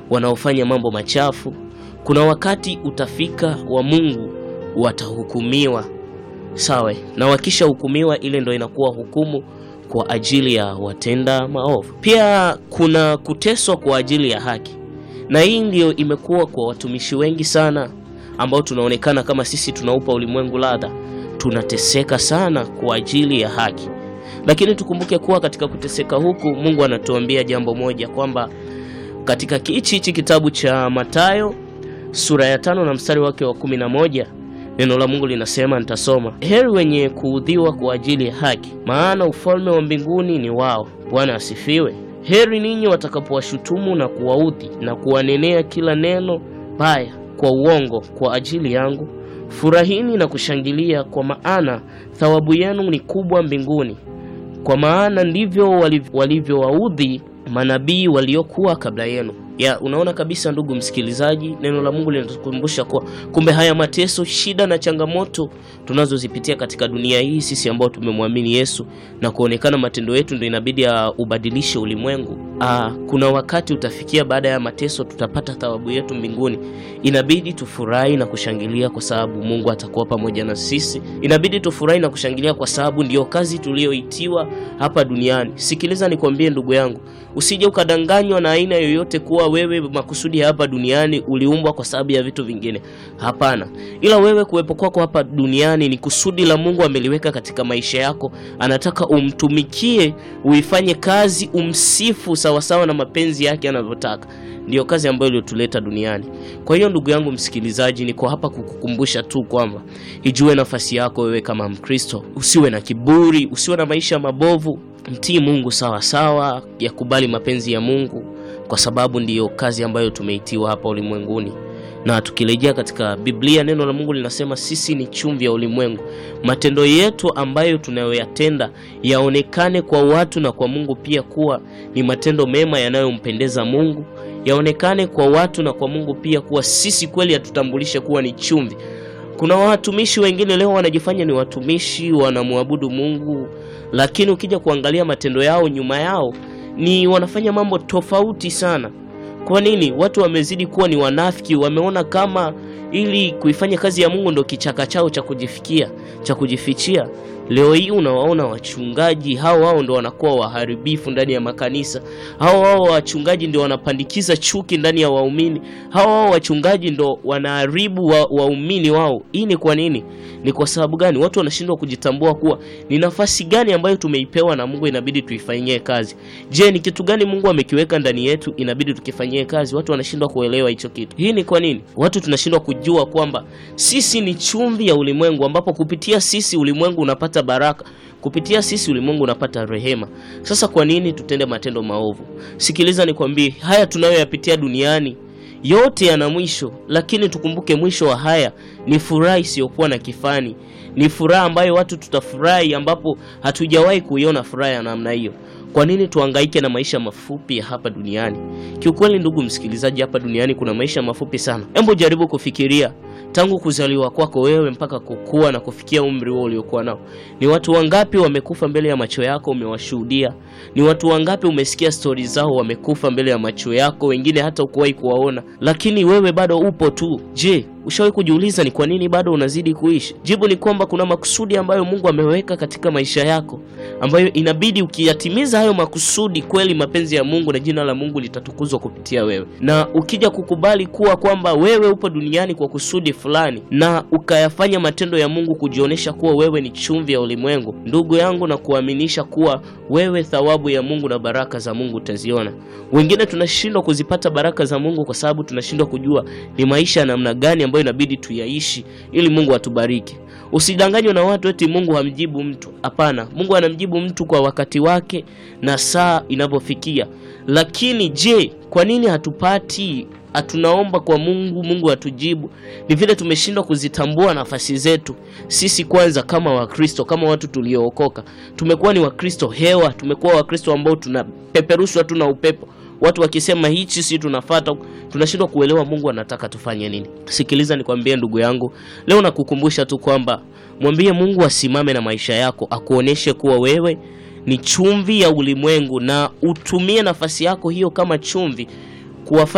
wanaofanya mambo machafu. Kuna wakati utafika wa Mungu watahukumiwa, sawa, na wakishahukumiwa, ile ndo inakuwa hukumu kwa ajili ya watenda maovu. Pia kuna kuteswa kwa ajili ya haki, na hii ndiyo imekuwa kwa watumishi wengi sana ambao tunaonekana kama sisi tunaupa ulimwengu ladha. Tunateseka sana kwa ajili ya haki, lakini tukumbuke kuwa katika kuteseka huku Mungu anatuambia jambo moja kwamba katika hichi hichi kitabu cha Mathayo sura ya tano na mstari wake wa kumi na moja neno la Mungu linasema, nitasoma: heri wenye kuudhiwa kwa ajili ya haki, maana ufalme wa mbinguni ni wao. Bwana asifiwe. Heri ninyi watakapowashutumu na kuwaudhi na kuwanenea kila neno baya kwa uongo kwa ajili yangu. Furahini na kushangilia, kwa maana thawabu yenu ni kubwa mbinguni, kwa maana ndivyo walivyowaudhi manabii waliokuwa kabla yenu. Ya, unaona kabisa ndugu msikilizaji, neno la Mungu linatukumbusha kuwa kumbe haya mateso, shida na changamoto tunazozipitia katika dunia hii, sisi ambao tumemwamini Yesu na kuonekana matendo yetu ndio inabidi ya ubadilishe ulimwengu. Aa, kuna wakati utafikia, baada ya mateso tutapata thawabu yetu mbinguni. Inabidi tufurahi na kushangilia kwa sababu Mungu atakuwa pamoja na sisi. Inabidi tufurahi na kushangilia kwa sababu ndiyo kazi tuliyoitiwa hapa duniani. Sikiliza nikwambie, ndugu yangu, usije ukadanganywa na aina yoyote kuwa wewe makusudi hapa duniani uliumbwa kwa sababu ya vitu vingine. Hapana, ila wewe kuwepo kwako hapa duniani ni kusudi la Mungu ameliweka katika maisha yako. Anataka umtumikie, uifanye kazi, umsifu sawasawa na mapenzi yake anavyotaka. Ndiyo kazi ambayo iliyotuleta duniani. Kwa hiyo ndugu yangu msikilizaji, niko hapa kukukumbusha tu kwamba ijue nafasi yako wewe kama Mkristo. Usiwe na kiburi, usiwe na maisha mabovu. Mtii Mungu sawa sawa, yakubali mapenzi ya Mungu kwa sababu ndiyo kazi ambayo tumeitiwa hapa ulimwenguni. Na tukirejea katika Biblia, neno la Mungu linasema sisi ni chumvi ya ulimwengu. Matendo yetu ambayo tunayoyatenda yaonekane kwa watu na kwa Mungu pia kuwa ni matendo mema yanayompendeza Mungu, yaonekane kwa watu na kwa Mungu pia kuwa sisi kweli hatutambulishe kuwa ni chumvi. Kuna watumishi wengine leo wanajifanya ni watumishi, wanamwabudu Mungu, lakini ukija kuangalia matendo yao nyuma yao ni wanafanya mambo tofauti sana. Kwa nini? Watu wamezidi kuwa ni wanafiki, wameona kama ili kuifanya kazi ya Mungu ndo kichaka chao cha kujifikia cha kujifichia. Leo hii unawaona wachungaji hao hao ndo wanakuwa waharibifu ndani ya makanisa. Hao hao wachungaji ndio wanapandikiza chuki ndani ya waumini. Hao hao wachungaji ndo wanaharibu waumini wa wao. Hii ni kwa nini? Ni kwa sababu gani? Watu wanashindwa kujitambua kuwa ni nafasi gani ambayo tumeipewa na Mungu, inabidi tuifanyie kazi. Je, ni kitu gani Mungu amekiweka ndani yetu, inabidi tukifanyie kazi? Watu wanashindwa kuelewa hicho kitu. Hii ni kwa nini? Watu tunashindwa kujua kwamba sisi ni chumvi ya ulimwengu, ambapo kupitia sisi ulimwengu unapata baraka kupitia sisi ulimwengu unapata rehema. Sasa kwa nini tutende matendo maovu? Sikiliza nikwambie, haya tunayoyapitia duniani yote yana mwisho, lakini tukumbuke mwisho wa haya ni furaha isiyokuwa na kifani. Ni furaha ambayo watu tutafurahi, ambapo hatujawahi kuiona furaha ya namna hiyo. Kwa nini tuhangaike na maisha mafupi ya hapa duniani? Kiukweli, ndugu msikilizaji, hapa duniani kuna maisha mafupi sana. Hebu jaribu kufikiria tangu kuzaliwa kwako wewe mpaka kukua na kufikia umri huo uliokuwa nao, ni watu wangapi wamekufa mbele ya macho yako umewashuhudia? Ni watu wangapi umesikia stori zao wamekufa mbele ya macho yako, wengine hata ukuwahi kuwaona, lakini wewe bado upo tu. Je, ushawahi kujiuliza ni kwa nini bado unazidi kuishi? Jibu ni kwamba kuna makusudi ambayo Mungu ameweka katika maisha yako, ambayo inabidi ukiyatimiza hayo makusudi, kweli mapenzi ya Mungu na jina la Mungu litatukuzwa kupitia wewe. Na ukija kukubali kuwa kwamba wewe upo duniani kwa kusudi fulani na ukayafanya matendo ya Mungu kujionyesha kuwa wewe ni chumvi ya ulimwengu, ndugu yangu, na kuaminisha kuwa wewe thawabu ya Mungu na baraka za Mungu utaziona. Wengine tunashindwa kuzipata baraka za Mungu kwa sababu tunashindwa kujua ni maisha ya namna gani ambayo inabidi tuyaishi ili Mungu atubariki. Usidanganywe na watu eti Mungu hamjibu mtu. Hapana, Mungu anamjibu mtu kwa wakati wake na saa inavyofikia. Lakini je, kwa nini hatupati hatunaomba kwa Mungu, Mungu atujibu? Ni vile tumeshindwa kuzitambua nafasi zetu sisi. Kwanza kama Wakristo, kama watu tuliookoka, tumekuwa ni Wakristo hewa, tumekuwa Wakristo ambao tunapeperushwa tu na upepo. Watu wakisema hichi, si tunafata, tunashindwa kuelewa Mungu anataka tufanye nini. Sikiliza nikwambie, ndugu yangu, leo nakukumbusha tu kwamba mwambie Mungu asimame na maisha yako, akuoneshe kuwa wewe ni chumvi ya ulimwengu, na utumie nafasi yako hiyo kama chumvi kuwafanya